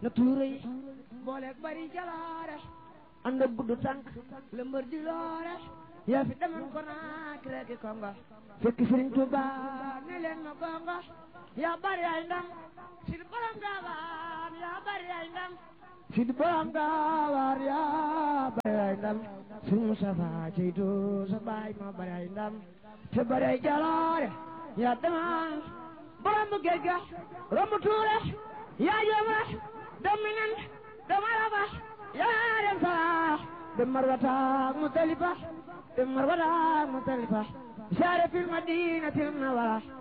na tuure yi booleeg bari jaloore ànd ak gudd tànk la mbër di loore yaa fi demoon ko naak reeki kongo fekk Sëriñ Tuuba ne leen ma gongo yaa bari ay ndam si di borom gaawaan yaa bari ay ndam si di borom gaawaan yaa bari ay ndam Sëriñ Mustafa ceytu sa baay ma bari ay ndam te bari ay jaloore yaa demoon borom bu géej ga romb tuure yaa jëma dem minan dem araba yaa dem sara dem marwata mutalifa dem marwata mutalifa saare fil madinatil munawwara